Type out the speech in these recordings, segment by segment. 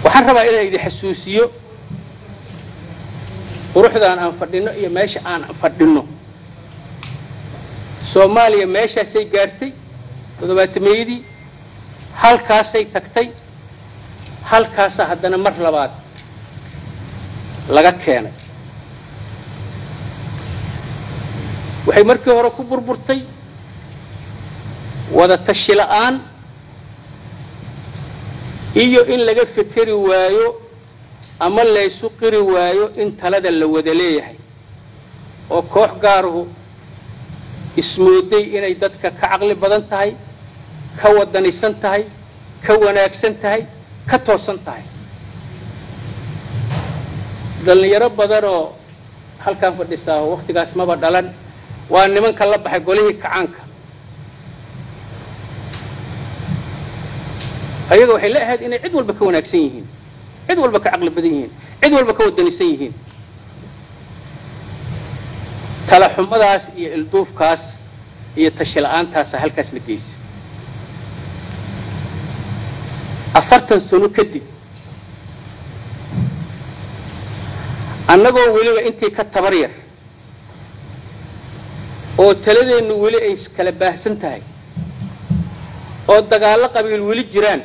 waxaan rabaa inaan idin xasuusiyo quruxdaan aan fadhino iyo meesha aan fadhino soomaaliya meeshaasay gaartay toddobaatameeyadii halkaasay tagtay halkaasa haddana mar labaad laga keenay waxay markii hore ku burburtay wada tashi la'aan iyo in laga fekeri waayo ama laysu qiri waayo in talada la wada leeyahay oo koox gaaruhu ismooday inay dadka ka caqli badan tahay ka wadanisan tahay ka wanaagsan tahay ka toosan tahay dhallinyaro badanoo halkaan fadhisaa wakhtigaas maba dhalan waa nimanka la baxay golihii kacaanka ayaga waxay la ahayd inay cid walba ka wanaagsan yihiin cid walba ka caqli badan yihiin cid walba ka wadanisan yihiin talaxumadaas iyo ilduufkaas iyo tashi la'aantaasa halkaas la geysay afartan sano kadib annagoo weliba intii ka tabar yar oo taladeennu weli ay kala baahsan tahay oo dagaallo qabiil weli jiraan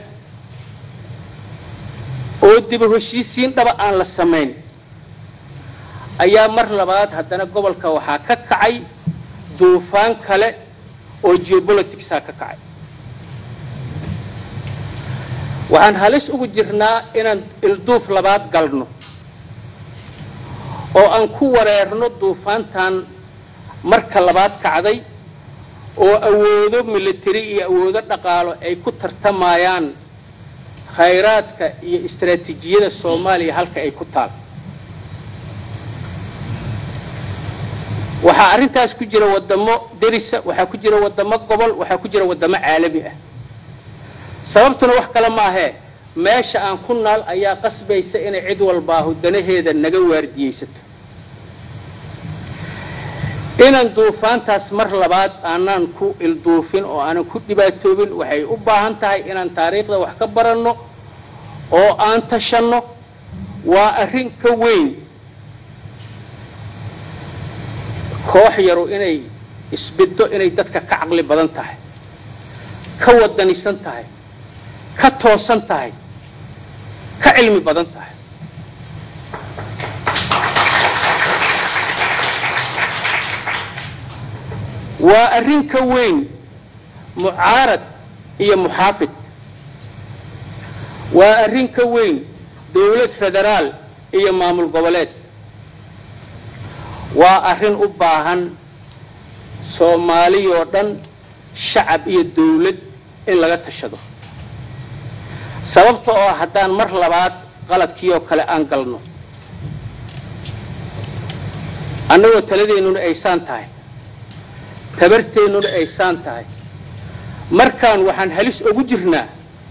oo diba heshiisiin dhaba aan la samayn ayaa mar labaad haddana gobolka waxaa ka kacay duufaan kale oo geopoliticsaa ka kacay waxaan halis ugu jirnaa inaan ilduuf labaad galno oo aan ku wareerno duufaantan marka labaad kacday oo awoodo military iyo awoodo dhaqaalo ay ku tartamayaan khayraadka iyo istaraatiijiyada soomaaliya halka ay ku taal waxaa arrintaas ku jira waddamo derisa waxaa ku jira waddamo gobol waxaa ku jira waddamo caalami ah sababtuna wax kale ma ahee meesha aan ku naal ayaa qasbaysa inay cid walbaahu danaheeda naga waardiyaysato inaan duufaantaas mar labaad aanaan ku ilduufin oo aanan ku dhibaatoobin waxay u baahan tahay inaan taariikhda wax ka baranno oo aan tashanno waa arrin ka weyn koox yaru inay isbiddo inay dadka ka caqli badan tahay ka wadanisan tahay ka toosan tahay ka cilmi badan tahay waa arrin ka weyn mucaarad iyo muxaafid waa arrin ka weyn dawlad federaal iyo maamul goboleed waa arrin u baahan soomaaliyoo dhan shacab iyo dawlad in laga tashado sababta oo haddaan mar labaad qaladkiioo kale aan galno annagoo taladeennuna aysaan tahay tabarteennuna aysaan tahay markaan waxaan halis ugu jirnaa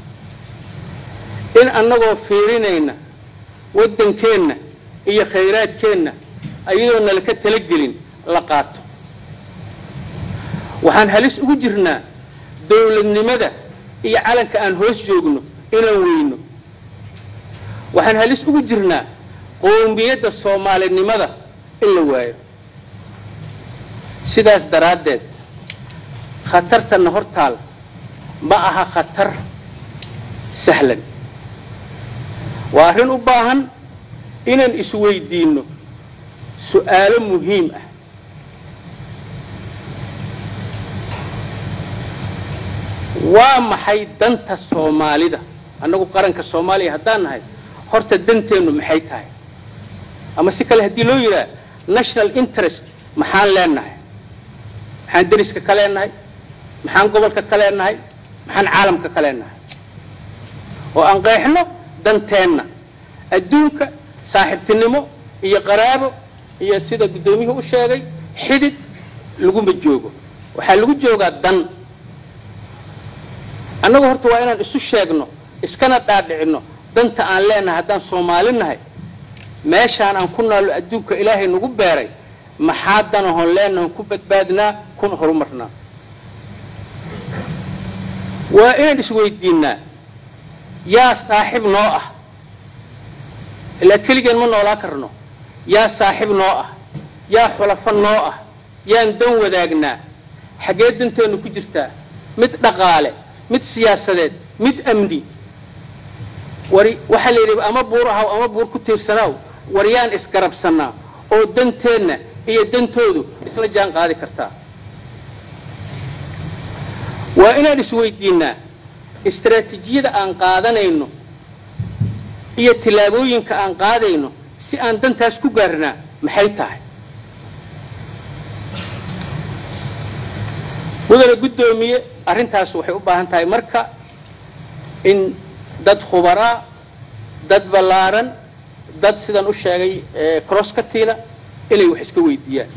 in annagoo fiirinayna waddankeenna iyo khayraadkeenna ayadoo nala ka talagelin la qaato waxaan halis ugu jirnaa dawladnimada iyo calanka aan hoos joogno inaan weyno waxaan halis ugu jirnaa qowmiyadda soomaalinimada in la waayo sidaas daraaddeed khatartanna hortaal ma aha khatar sahlan waa arrin u baahan inaan isweydiinno su'aalo muhiim ah waa maxay danta soomaalida annagu qaranka soomaaliya haddaan nahay horta danteennu maxay tahay ama si kale haddii loo yidhaha national interest maxaan leenahay maxaan deriska ka leenahay maxaan gobolka ka leenahay maxaan caalamka ka leenahay oo aan qeexno danteenna adduunka saaxiibtinimo iyo qaraabo iyo sida guddoomiyuhu u sheegay xidid laguma joogo waxaa lagu joogaa dan annagu horta waa inaan isu sheegno iskana dhaadhicinno danta aan leenahay haddaan soomaali nahay meeshaan aan ku naallo adduunka ilaahay nagu beeray maxaa danahon leenahon ku badbaadnaa kuna horumarnaa waa inaan isweydiinnaa yaa saaxiib noo ah ilaa keligeen ma noolaa karno yaa saaxiib noo ah yaa xulafo noo ah yaan dan wadaagnaa xaggee danteennu ku jirtaa mid dhaqaale mid siyaasadeed mid amni wari waxaa la yidhi ama buur ahaw ama buur ku tiirsanaaw war yaan isgarabsannaa oo danteenna iyo dantoodu isla jaan qaadi kartaa waa inaan isweydiinnaa istaraatiijiyada aan qaadanayno iyo tillaabooyinka aan qaadayno si aan dantaas ku gaarnaa maxay tahay mudane guddoomiye arrintaas waxay u baahan tahay marka in dad khubaraa dad ballaaran dad sidaan u sheegay crosskatiina inay wax iska weydiiyaan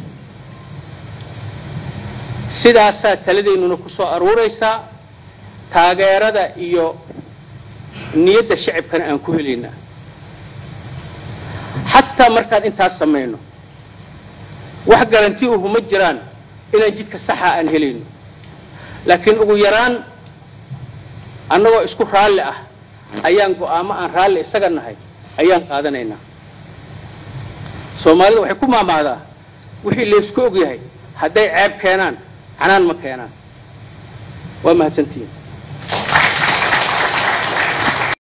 sidaasaa taladeennuna ku soo aruuraysaa taageerada iyo niyadda shacibkana aan ku helaynaa xataa markaan intaas samayno wax garanti uhu ma jiraan inaan jidka saxa aan helayno laakiin ugu yaraan annagoo isku raalli ah ayaan go'aamo aan raalli isaga nahay ayaan qaadanaynaa soomaalida waxay ku maamaadaa wixii laysku og yahay hadday ceeb keenaan canaan ma keenaan waa mahadsantihiin